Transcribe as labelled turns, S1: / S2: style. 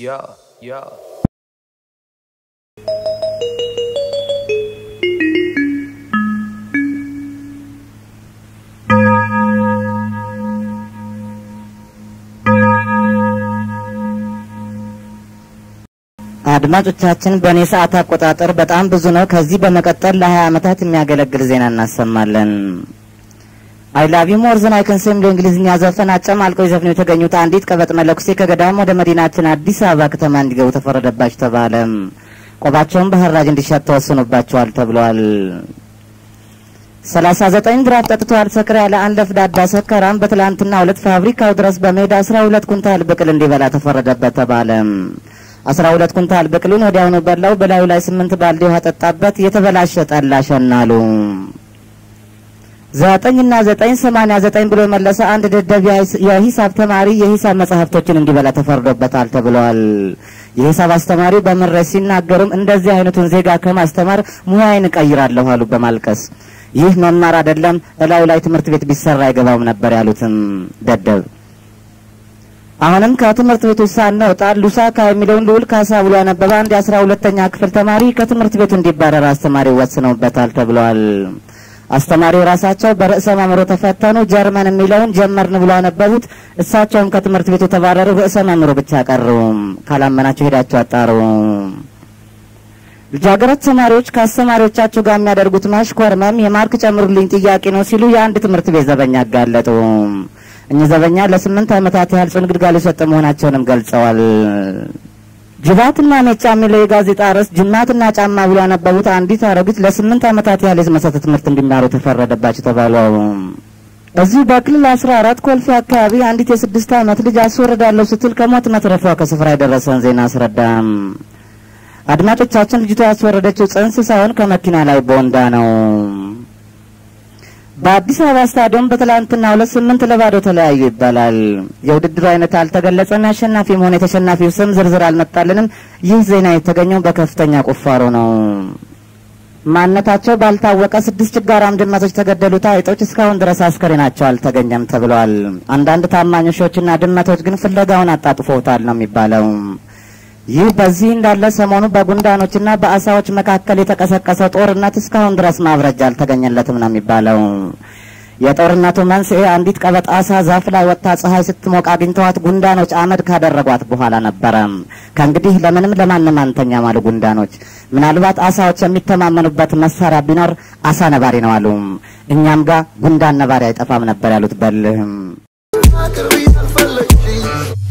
S1: Yeah, yeah.
S2: አድማጮቻችን በእኔ ሰዓት አቆጣጠር በጣም ብዙ ነው። ከዚህ በመቀጠል ለ20 ዓመታት የሚያገለግል ዜና እናሰማለን። አይ ላቭ ዩ ሞር ዘን አይ ካን ሴ የሚለው እንግሊዝኛ ዘፈን አጨማልቀው ይዘፍኑ የተገኙት አንዲት ቀበጥ መለኩሴ ከገዳም ወደ መዲናችን አዲስ አበባ ከተማ እንዲገቡ ተፈረደባቸው ተባለ። ቆባቸውን በሐራጅ እንዲሸጥ ተወስኖባቸዋል ተብሏል። ሰላሳ ዘጠኝ ድራፍ ጠጥተዋል ሰክር ያለ አንድ ለፍዳዳ ሰካራም በትላንትና ሁለት ፋብሪካው ድረስ በሜዳ አስራ ሁለት ኩንታል ብቅል እንዲበላ ተፈረደበት ተባለ። አስራ ሁለት ኩንታል ብቅሉን ወዲያውኑ በላው። በላዩ ላይ ስምንት ባልዲ ውሃ ጠጣበት። የተበላሸ ጠላ ሸናሉ። ዘጠኝና ዘጠኝ ሰማንያ ዘጠኝ ብሎ የመለሰ አንድ ደደብ የሂሳብ ተማሪ የሂሳብ መጽሐፍቶችን እንዲበላ ተፈርዶበታል ተብሏል። የሂሳብ አስተማሪው በምሬት ሲናገሩም እንደዚህ አይነቱን ዜጋ ከማስተማር ሙያዬን እቀይራለሁ አሉ በማልቀስ ይህ መማር አይደለም፣ እላዩ ላይ ትምህርት ቤት ቢሰራ አይገባውም ነበር ያሉትም ደደብ አሁንም ከትምህርት ቤቱ ሳንወጣ ሉሳካ የሚለውን ልዑል ካሳ ብሎ ያነበበ አንድ የአስራ ሁለተኛ ክፍል ተማሪ ከትምህርት ቤቱ እንዲባረር አስተማሪው ወስነውበታል ተብሏል። አስተማሪው ራሳቸው በርዕሰ መምህሩ ተፈተኑ። ጀርመን የሚለውን ጀመርን ብሎ ያነበቡት እሳቸውም ከትምህርት ቤቱ ተባረሩ። ርዕሰ መምህሩ ብቻ ቀሩ። ካላመናቸው ሄዳቸው አጣሩ። ልጃገረድ ተማሪዎች ከአስተማሪዎቻቸው ጋር የሚያደርጉት ማሽኮርመም የማርክ ጨምሩልኝ ጥያቄ ነው ሲሉ የአንድ ትምህርት ቤት ዘበኛ አጋለጡ። እኚህ ዘበኛ ለስምንት ዓመታት ያህል ጽኑ ግልጋሎት የሰጠ መሆናቸውንም ገልጸዋል። ጅባትና ሜጫ የሚለው የጋዜጣ ርዕስ ጅማትና ጫማ ብሎ ያነበቡት አንዲት አሮጊት ለስምንት ዓመታት ያህል የመሰረተ ትምህርት እንዲማሩ ተፈረደባቸው ተባሉ። እዚሁ በክልል አስራ አራት ኮልፌ አካባቢ አንዲት የስድስት ዓመት ልጅ አስወርዳለሁ ስትል ከሞት መትረፏ ከስፍራ የደረሰን ዜና አስረዳም። አድማጮቻችን ልጅቷ ያስወረደችው ጽንስ ሳይሆን ከመኪና ላይ ቦንዳ ነው። በአዲስ አበባ ስታዲየም በትላንትና ሁለት ስምንት ለባዶ ተለያዩ ይባላል። የውድድሩ አይነት አልተገለጸም። የአሸናፊ መሆን የተሸናፊው ስም ዝርዝር አልመጣልንም። ይህ ዜና የተገኘው በከፍተኛ ቁፋሮ ነው። ማንነታቸው ባልታወቀ ስድስት ችጋራም ድመቶች ተገደሉ። አይጦች እስካሁን ድረስ አስከሬናቸው አልተገኘም ተብለዋል። አንዳንድ ታማኝ ውሾችና ድመቶች ግን ፍለጋውን አጣጥፎታል ነው የሚባለው። ይህ በዚህ እንዳለ ሰሞኑ በጉንዳኖችና በአሳዎች መካከል የተቀሰቀሰው ጦርነት እስካሁን ድረስ ማብረጃ አልተገኘለትም ነው የሚባለው። የጦርነቱ መንስኤ አንዲት ቀበጥ አሳ ዛፍ ላይ ወጥታ ፀሐይ ስትሞቅ አግኝተዋት ጉንዳኖች አመድ ካደረጓት በኋላ ነበረ። ከእንግዲህ ለምንም ለማንም አንተኛም አሉ ጉንዳኖች። ምናልባት አሳዎች የሚተማመኑበት መሳሪያ ቢኖር አሳ ነባሪ ነው አሉ። እኛም ጋር ጉንዳን ነባሪ አይጠፋም ነበር ያሉት በልህም
S3: አቅርቢ አልፈለግሽኝ